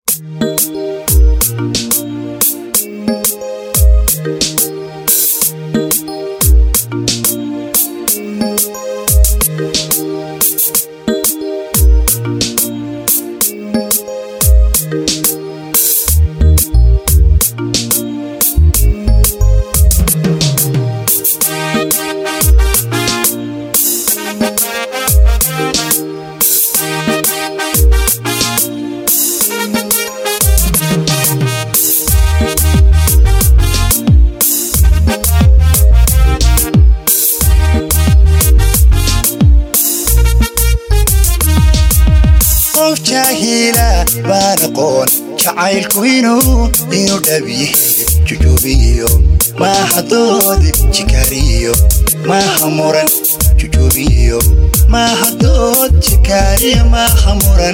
qof jaahila baan aqoon jacaylku inuu inuu dhabiyahe jujuubiyo maaha doodi jikaariyo maaha muran jujuubiyo maaha dood jikaariyo maaha muran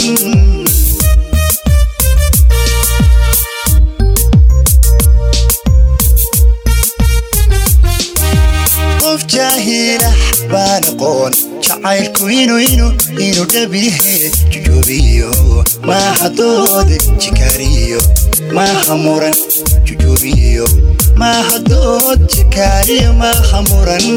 qof jaahila baan aqoon jacaylku inuu inuu inuu dhabiyahe jujuubiyo maaha doodi jikaariyo maaha muran jujuubiyo maaha dood jikaariyo maaha muran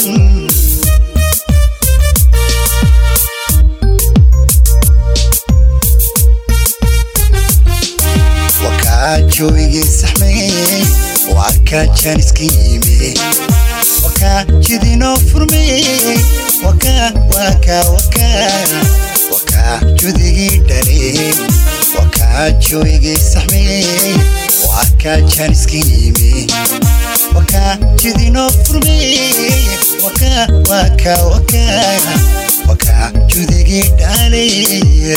wakaa joogigii saxmee waa kaa jaaniska yime wakaa jidinoo furmee wakaa wakaa wakaa wakaa judigii dharee wakaa joogigii saxmee waa kaa jaaniska yime wakaa jidinoo furmee wakaa wakaa wakaa wakaa judigii dhalee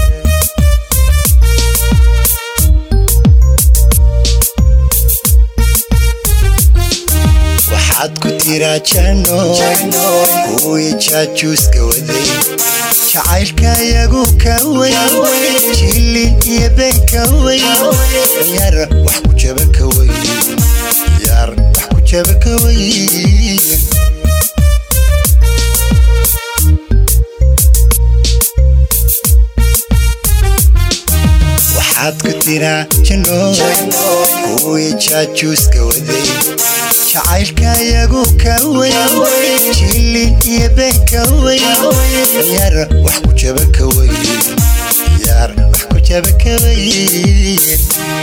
waxaad ku tiraa janno kuwii jaajuuska waday jacaylka iyagu ka weyn jilin iyo been ka weyn yar wax ku jaba ka weyn yar wax ku jaba ka weyn waxaad ku tiraa janno kuwii jaajuuska waday jacaylka iyagu ka weyn jilin iyo been ka weyn yar wax ku jaba ka weyn yar wax ku jaba ka weyn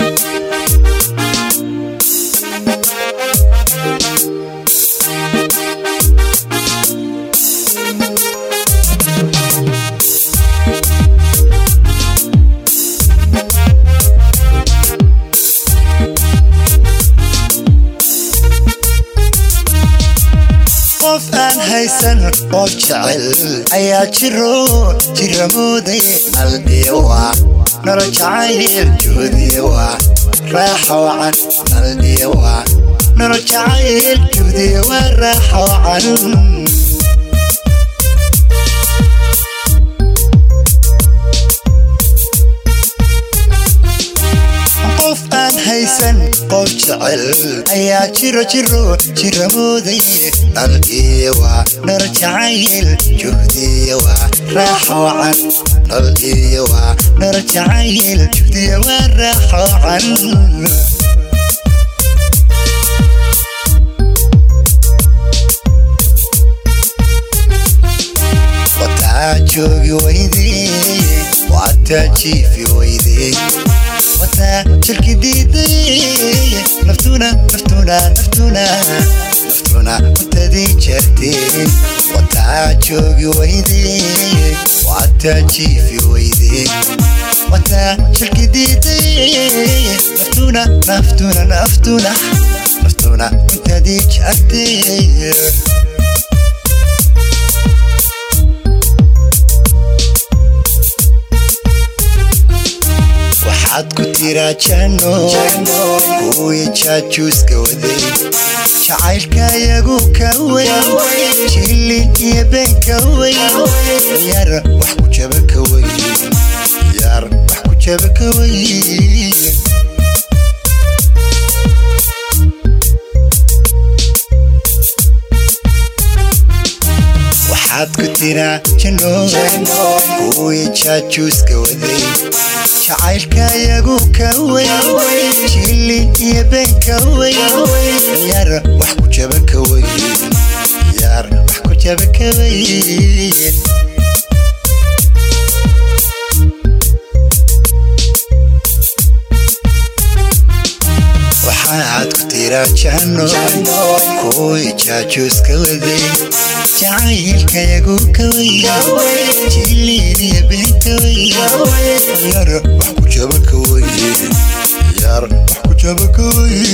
qof aan haysan qof jecel ayaa jiro jiramooday naldhiiwa nolo jacayl juhdiiwa raaxa wacan naldhiiwa nolo jacayl juhdiiwa raaxa wacan qof aan haysan qof jecel ayaa jiro jiro jiramooday naldhiiwa nolo jacayl juhdiiwa raaxa wacan naldhiiwa nolo jacayl juhdiiwa raaxa wacan wataa joogi weydee wataa jiifi weydee wataa jirki diiday naftuna naftuna naftuna naftuna kutadii jartee wataa joogi weydee wataa jiifi weydee wataa jirki diiday naftuna naftuna naftuna naftuna kutadii jartee waxaad ku tiraa janno kuwii jaajuuska waday jacaylka iyagu ka weyn jilin iyo been ka weyn yar wax ku jaba ka weyn yar wax ku jaba ka weyn waxaad ku tira jannooy kuwii jaajuuska waday jacaylka yagu ka weyn jilin iyo been ka weyn ciyaar wax ku jaba ka weyn ciyaar wax ku jaba ka weyn waxaad ku tira jannooy kuwii jaajuuska waday jacaylka yagu ka weyn jilin iyo been ka weyn ciyaar wax ku jaba ka weyn ciyaar wax ku jaba ka weyn